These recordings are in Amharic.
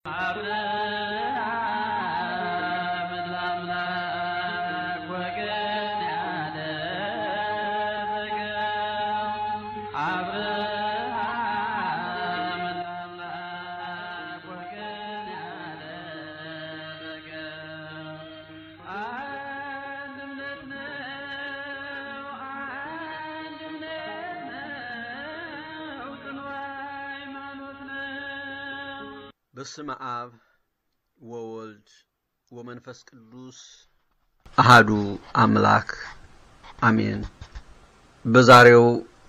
አብርሃም ለአምላክ ወገን ያደረገው አብርሃም ለአምላክ ወገን ያደረገው አንድነት ነው፣ አንድነት ነው፣ ጽኑ ሃይማኖት ነው። በስመ አብ ወወልድ ወመንፈስ ቅዱስ አሃዱ አምላክ አሜን። በዛሬው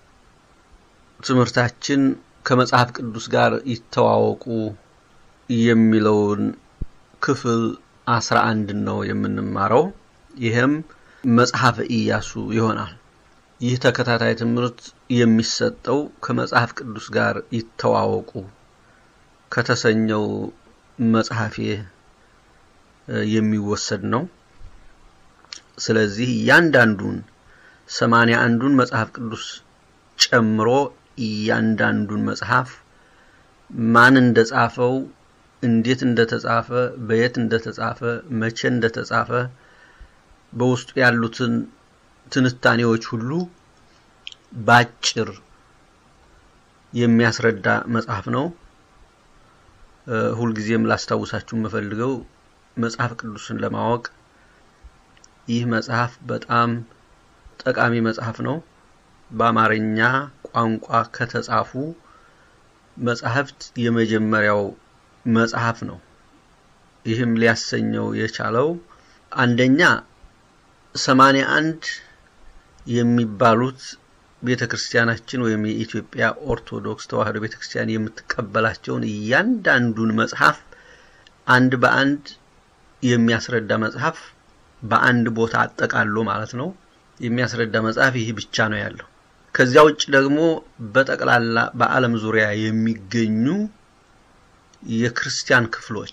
ትምህርታችን ከመጽሐፍ ቅዱስ ጋር ይተዋወቁ የሚለውን ክፍል አስራ አንድን ነው የምንማረው። ይህም መጽሐፈ ኢያሱ ይሆናል። ይህ ተከታታይ ትምህርት የሚሰጠው ከመጽሐፍ ቅዱስ ጋር ይተዋወቁ ከተሰኘው መጽሐፌ እ የሚወሰድ ነው። ስለዚህ እያንዳንዱን ሰማንያ አንዱን መጽሐፍ ቅዱስ ጨምሮ እያንዳንዱን መጽሐፍ ማን እንደጻፈው፣ እንዴት እንደተጻፈ፣ በየት እንደተጻፈ፣ መቼ እንደተጻፈ በውስጡ ያሉትን ትንታኔዎች ሁሉ ባጭር የሚያስረዳ መጽሐፍ ነው። እ ሁልጊዜም ላስታውሳችሁ የምፈልገው መጽሐፍ ቅዱስን ለማወቅ ይህ መጽሐፍ በጣም ጠቃሚ መጽሐፍ ነው። በአማርኛ ቋንቋ ከተጻፉ መጽሐፍት የመጀመሪያው መጽሐፍ ነው። ይህም ሊያሰኘው የቻለው አንደኛ ሰማንያ አንድ የሚባሉት ቤተ ክርስቲያናችን ወይም የኢትዮጵያ ኦርቶዶክስ ተዋሕዶ ቤተ ክርስቲያን የምትቀበላቸውን እያንዳንዱን መጽሐፍ አንድ በአንድ የሚያስረዳ መጽሐፍ በአንድ ቦታ አጠቃሎ ማለት ነው የሚያስረዳ መጽሐፍ ይህ ብቻ ነው ያለው። ከዚያ ውጭ ደግሞ በጠቅላላ በዓለም ዙሪያ የሚገኙ የክርስቲያን ክፍሎች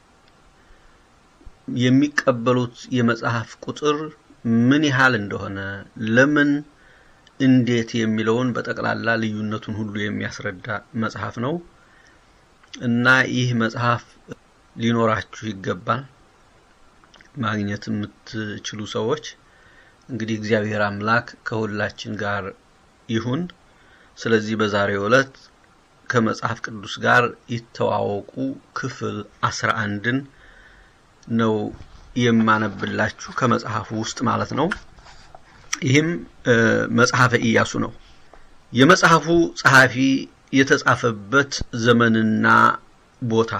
የሚቀበሉት የመጽሐፍ ቁጥር ምን ያህል እንደሆነ ለምን እንዴት የሚለውን በጠቅላላ ልዩነቱን ሁሉ የሚያስረዳ መጽሐፍ ነው እና ይህ መጽሐፍ ሊኖራችሁ ይገባል። ማግኘት የምትችሉ ሰዎች እንግዲህ እግዚአብሔር አምላክ ከሁላችን ጋር ይሁን። ስለዚህ በዛሬው ዕለት ከመጽሐፍ ቅዱስ ጋር ይተዋወቁ ክፍል አስራ አንድን ነው የማነብላችሁ ከመጽሐፉ ውስጥ ማለት ነው። ይህም እ መጽሐፈ ኢያሱ ነው። የመጽሐፉ ጸሐፊ የተጻፈበት ዘመንና ቦታ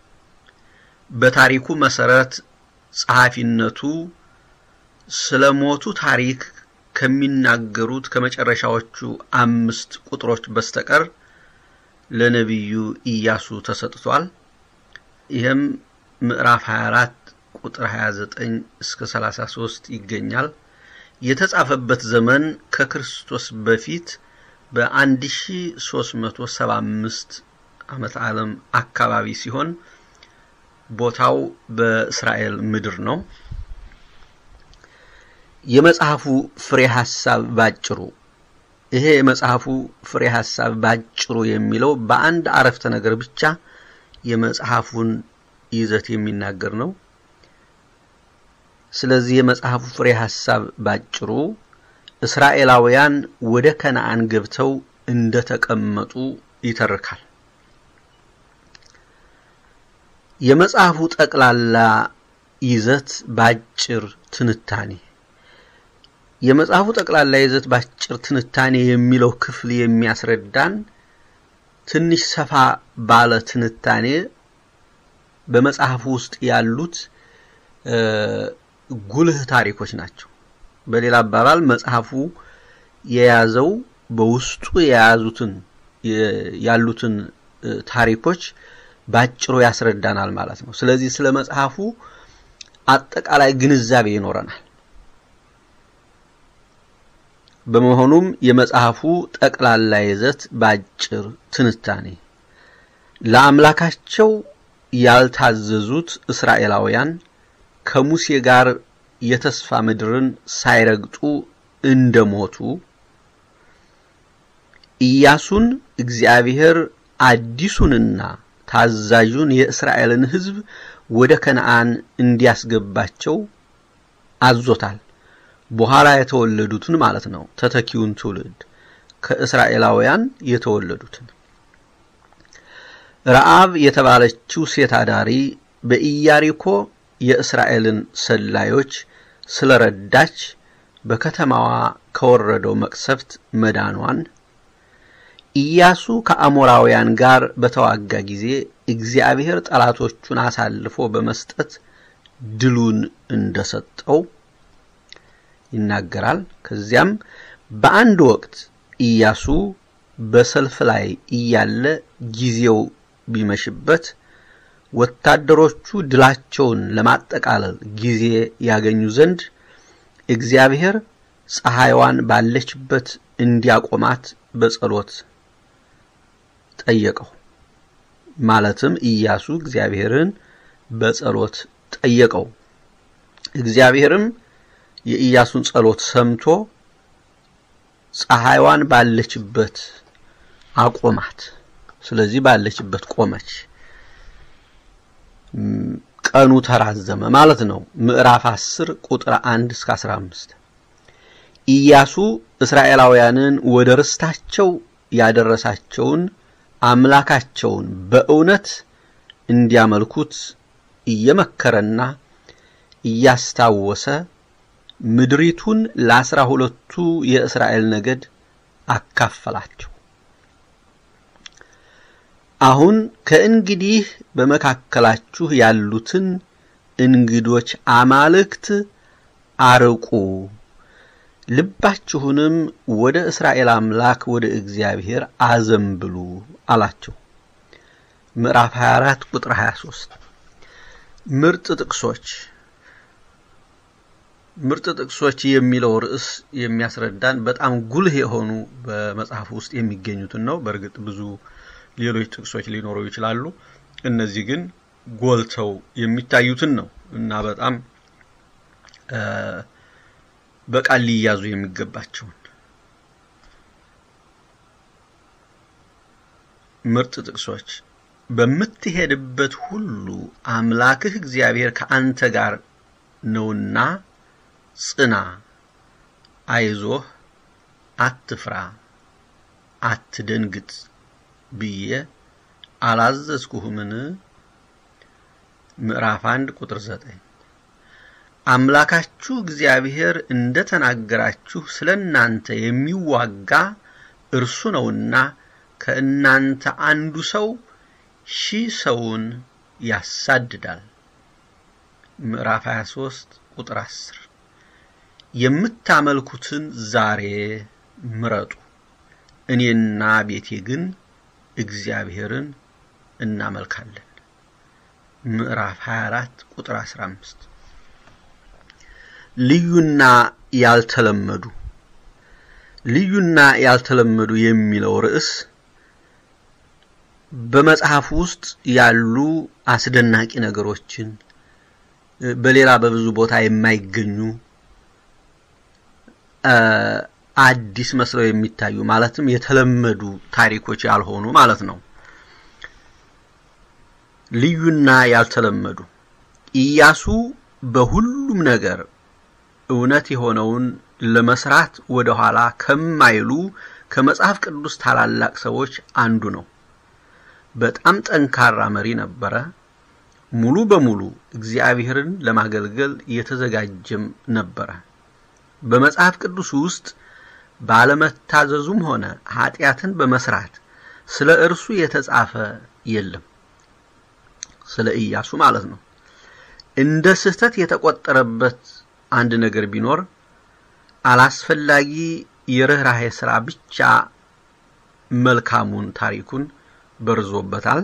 በታሪኩ መሰረት ጸሐፊነቱ ስለ ሞቱ ታሪክ ከሚናገሩት ከመጨረሻዎቹ አምስት ቁጥሮች በስተቀር ለነቢዩ ኢያሱ ተሰጥቷል። ይህም ምዕራፍ 24 ቁጥር 29 እስከ 33 ይገኛል። የተጻፈበት ዘመን ከክርስቶስ በፊት በ1375 ዓመተ ዓለም አካባቢ ሲሆን ቦታው በእስራኤል ምድር ነው። የመጽሐፉ ፍሬ ሐሳብ ባጭሩ ይሄ የመጽሐፉ ፍሬ ሐሳብ ባጭሩ የሚለው በአንድ አረፍተ ነገር ብቻ የመጽሐፉን ይዘት የሚናገር ነው። ስለዚህ የመጽሐፉ ፍሬ ሐሳብ ባጭሩ እስራኤላውያን ወደ ከነዓን ገብተው እንደተቀመጡ ይተርካል። የመጽሐፉ ጠቅላላ ይዘት ባጭር ትንታኔ የመጽሐፉ ጠቅላላ ይዘት ባጭር ትንታኔ የሚለው ክፍል የሚያስረዳን ትንሽ ሰፋ ባለ ትንታኔ በመጽሐፉ ውስጥ ያሉት ጉልህ ታሪኮች ናቸው። በሌላ አባባል መጽሐፉ የያዘው በውስጡ የያዙትን ያሉትን ታሪኮች ባጭሩ ያስረዳናል ማለት ነው። ስለዚህ ስለ መጽሐፉ አጠቃላይ ግንዛቤ ይኖረናል። በመሆኑም የመጽሐፉ ጠቅላላ ይዘት ባጭር ትንታኔ ለአምላካቸው ያልታዘዙት እስራኤላውያን ከሙሴ ጋር የተስፋ ምድርን ሳይረግጡ እንደሞቱ ኢያሱን እግዚአብሔር አዲሱንና ታዛዡን የእስራኤልን ሕዝብ ወደ ከነዓን እንዲያስገባቸው አዞታል። በኋላ የተወለዱትን ማለት ነው፣ ተተኪውን ትውልድ ከእስራኤላውያን የተወለዱትን። ረዓብ የተባለችው ሴት አዳሪ በኢያሪኮ የእስራኤልን ሰላዮች ስለረዳች በከተማዋ ከወረደው መቅሰፍት መዳኗን ኢያሱ ከአሞራውያን ጋር በተዋጋ ጊዜ እግዚአብሔር ጠላቶቹን አሳልፎ በመስጠት ድሉን እንደሰጠው ይናገራል። ከዚያም በአንድ ወቅት ኢያሱ በሰልፍ ላይ እያለ ጊዜው ቢመሽበት ወታደሮቹ ድላቸውን ለማጠቃለል ጊዜ ያገኙ ዘንድ እግዚአብሔር ፀሐይዋን ባለችበት እንዲያቆማት በጸሎት ጠየቀው። ማለትም ኢያሱ እግዚአብሔርን በጸሎት ጠየቀው። እግዚአብሔርም የኢያሱን ጸሎት ሰምቶ ፀሐይዋን ባለችበት አቆማት። ስለዚህ ባለችበት ቆመች። ቀኑ ተራዘመ ማለት ነው። ምዕራፍ 10 ቁጥር 1 እስከ 15 ኢያሱ እስራኤላውያንን ወደ ርስታቸው ያደረሳቸውን አምላካቸውን በእውነት እንዲያመልኩት እየመከረና እያስታወሰ ምድሪቱን ለአስራ ሁለቱ የእስራኤል ነገድ አካፈላቸው። አሁን ከእንግዲህ በመካከላችሁ ያሉትን እንግዶች አማልክት አርቁ፣ ልባችሁንም ወደ እስራኤል አምላክ ወደ እግዚአብሔር አዘንብሉ አላቸው። ምዕራፍ 24 ቁጥር 23 ምርጥ ጥቅሶች ምርጥ ጥቅሶች የሚለው ርዕስ የሚያስረዳን በጣም ጉልህ የሆኑ በመጽሐፍ ውስጥ የሚገኙትን ነው። በእርግጥ ብዙ ሌሎች ጥቅሶች ሊኖሩ ይችላሉ። እነዚህ ግን ጎልተው የሚታዩትን ነው እና በጣም በቃል ሊያዙ የሚገባቸውን ምርጥ ጥቅሶች በምትሄድበት ሁሉ አምላክህ እግዚአብሔር ከአንተ ጋር ነውና ጽና፣ አይዞህ፣ አትፍራ፣ አትደንግጥ ብዬ አላዘዝኩህምን? ምዕራፍ 1 ቁጥር 9 አምላካችሁ እግዚአብሔር እንደ ተናገራችሁ ስለ እናንተ የሚዋጋ እርሱ ነውና ከእናንተ አንዱ ሰው ሺህ ሰውን ያሳድዳል። ምዕራፍ 23 ቁጥር 10 የምታመልኩትን ዛሬ ምረጡ፣ እኔና ቤቴ ግን እግዚአብሔርን እናመልካለን። ምዕራፍ 24 ቁጥር 15 ልዩና ያልተለመዱ ልዩና ያልተለመዱ የሚለው ርዕስ በመጽሐፍ ውስጥ ያሉ አስደናቂ ነገሮችን በሌላ በብዙ ቦታ የማይገኙ አዲስ መስለው የሚታዩ ማለትም የተለመዱ ታሪኮች ያልሆኑ ማለት ነው። ልዩና ያልተለመዱ ኢያሱ በሁሉም ነገር እውነት የሆነውን ለመስራት ወደ ኋላ ከማይሉ ከመጽሐፍ ቅዱስ ታላላቅ ሰዎች አንዱ ነው። በጣም ጠንካራ መሪ ነበረ። ሙሉ በሙሉ እግዚአብሔርን ለማገልገል የተዘጋጀም ነበረ። በመጽሐፍ ቅዱስ ውስጥ ባለመታዘዙም ሆነ ኃጢአትን በመስራት ስለ እርሱ የተጻፈ የለም። ስለ ኢያሱ ማለት ነው። እንደ ስህተት የተቆጠረበት አንድ ነገር ቢኖር አላስፈላጊ የርኅራኄ ሥራ ብቻ መልካሙን ታሪኩን በርዞበታል።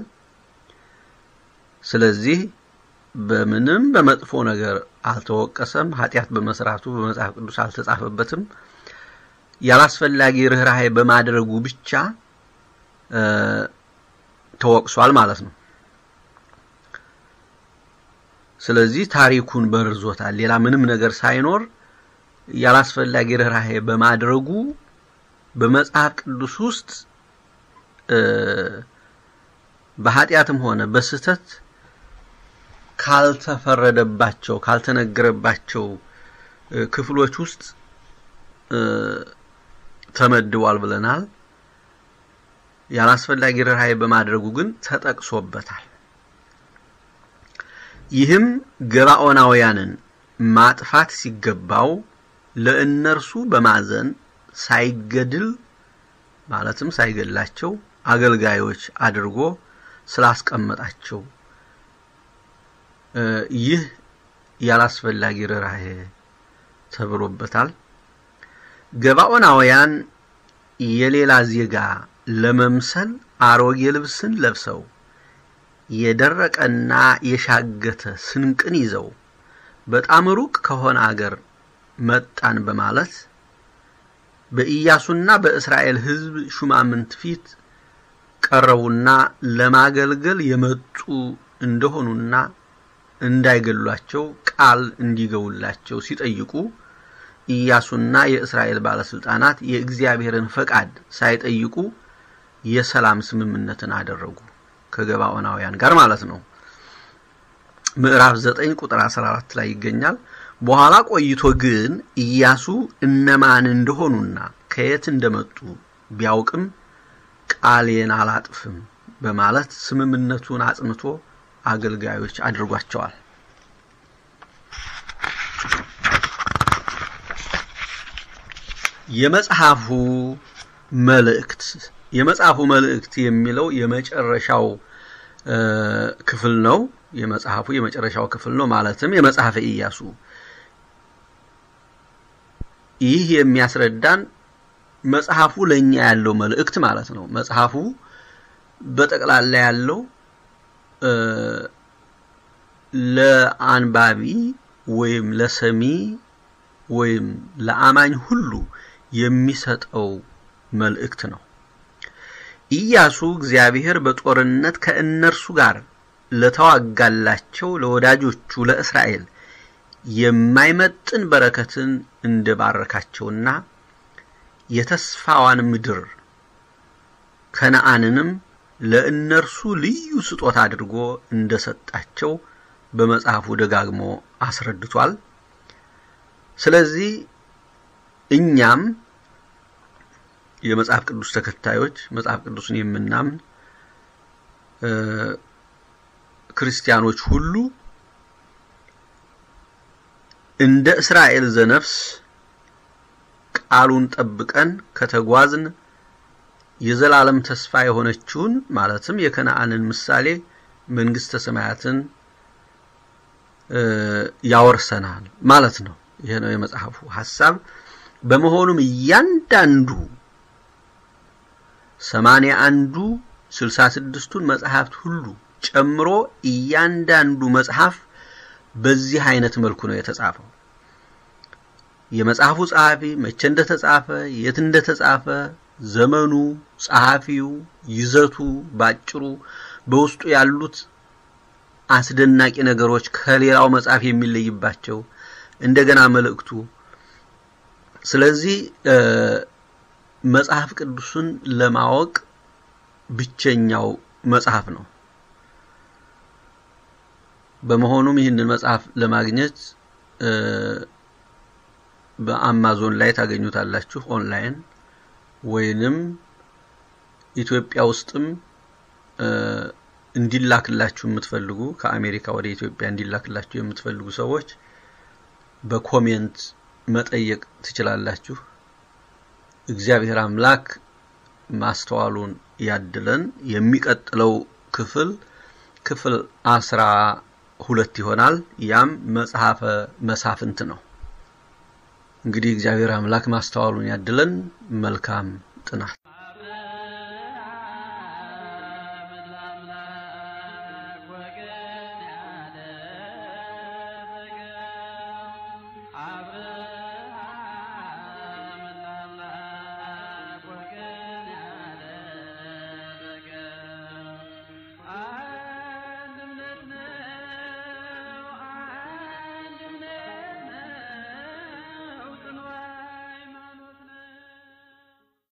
ስለዚህ በምንም በመጥፎ ነገር አልተወቀሰም። ኃጢአት በመስራቱ በመጽሐፍ ቅዱስ አልተጻፈበትም። ያላስፈላጊ ርኅራኄ በማድረጉ ብቻ ተወቅሷል ማለት ነው። ስለዚህ ታሪኩን በርዞታል። ሌላ ምንም ነገር ሳይኖር ያላስፈላጊ ርኅራኄ በማድረጉ በመጽሐፍ ቅዱስ ውስጥ በኃጢአትም ሆነ በስህተት ካልተፈረደባቸው ካልተነገረባቸው ክፍሎች ውስጥ ተመድቧል ብለናል። ያላስፈላጊ ርኅራኄ በማድረጉ ግን ተጠቅሶበታል። ይህም ገባኦናውያንን ማጥፋት ሲገባው ለእነርሱ በማዘን ሳይገድል ማለትም ሳይገድላቸው አገልጋዮች አድርጎ ስላስቀመጣቸው ይህ ያላስፈላጊ ርኅራኄ ተብሎበታል። ገባኦናውያን የሌላ ዜጋ ለመምሰል አሮጌ ልብስን ለብሰው የደረቀና የሻገተ ስንቅን ይዘው በጣም ሩቅ ከሆነ አገር መጣን በማለት በኢያሱና በእስራኤል ሕዝብ ሹማምንት ፊት ቀረቡና ለማገልገል የመጡ እንደሆኑና እንዳይገሏቸው ቃል እንዲገቡላቸው ሲጠይቁ ኢያሱና የእስራኤል ባለስልጣናት የእግዚአብሔርን ፈቃድ ሳይጠይቁ የሰላም ስምምነትን አደረጉ ከገባኦናውያን ጋር ማለት ነው። ምዕራፍ 9 ቁጥር 14 ላይ ይገኛል። በኋላ ቆይቶ ግን ኢያሱ እነማን እንደሆኑና ከየት እንደመጡ ቢያውቅም ቃሌን አላጥፍም በማለት ስምምነቱን አጽንቶ አገልጋዮች አድርጓቸዋል። የመጽሐፉ መልእክት የመጽሐፉ መልእክት የሚለው የመጨረሻው ክፍል ነው። የመጽሐፉ የመጨረሻው ክፍል ነው ማለትም የመጽሐፈ ኢያሱ። ይህ የሚያስረዳን መጽሐፉ ለኛ ያለው መልእክት ማለት ነው። መጽሐፉ በጠቅላላ ያለው ለአንባቢ ወይም ለሰሚ ወይም ለአማኝ ሁሉ የሚሰጠው መልእክት ነው። ኢያሱ እግዚአብሔር በጦርነት ከእነርሱ ጋር ለተዋጋላቸው ለወዳጆቹ ለእስራኤል የማይመጥን በረከትን እንደባረካቸውና የተስፋዋን ምድር ከነአንንም ለእነርሱ ልዩ ስጦታ አድርጎ እንደሰጣቸው በመጽሐፉ ደጋግሞ አስረድቷል። ስለዚህ እኛም የመጽሐፍ ቅዱስ ተከታዮች መጽሐፍ ቅዱስን የምናምን ክርስቲያኖች ሁሉ እንደ እስራኤል ዘነፍስ ቃሉን ጠብቀን ከተጓዝን የዘላለም ተስፋ የሆነችውን ማለትም የከነአንን ምሳሌ መንግስተ ሰማያትን ያወርሰናል ማለት ነው። ይሄ ነው የመጽሐፉ ሐሳብ። በመሆኑም እያንዳንዱ ሰማንያ አንዱ ስልሳ ስድስቱን መጽሐፍት ሁሉ ጨምሮ እያንዳንዱ መጽሐፍ በዚህ አይነት መልኩ ነው የተጻፈው። የመጽሐፉ ጸሐፊ መቼ እንደተጻፈ፣ የት እንደተጻፈ፣ ዘመኑ፣ ጸሐፊው፣ ይዘቱ ባጭሩ በውስጡ ያሉት አስደናቂ ነገሮች ከሌላው መጽሐፍ የሚለይባቸው እንደገና መልእክቱ ስለዚህ መጽሐፍ ቅዱስን ለማወቅ ብቸኛው መጽሐፍ ነው። በመሆኑም ይህንን መጽሐፍ ለማግኘት በአማዞን ላይ ታገኙታላችሁ ኦንላይን ወይንም ኢትዮጵያ ውስጥም እንዲላክላችሁ የምትፈልጉ ከአሜሪካ ወደ ኢትዮጵያ እንዲላክላችሁ የምትፈልጉ ሰዎች በኮሜንት መጠየቅ ትችላላችሁ። እግዚአብሔር አምላክ ማስተዋሉን ያድለን። የሚቀጥለው ክፍል ክፍል አስራ ሁለት ይሆናል። ያም መጽሐፈ መሳፍንት ነው። እንግዲህ እግዚአብሔር አምላክ ማስተዋሉን ያድለን። መልካም ጥናት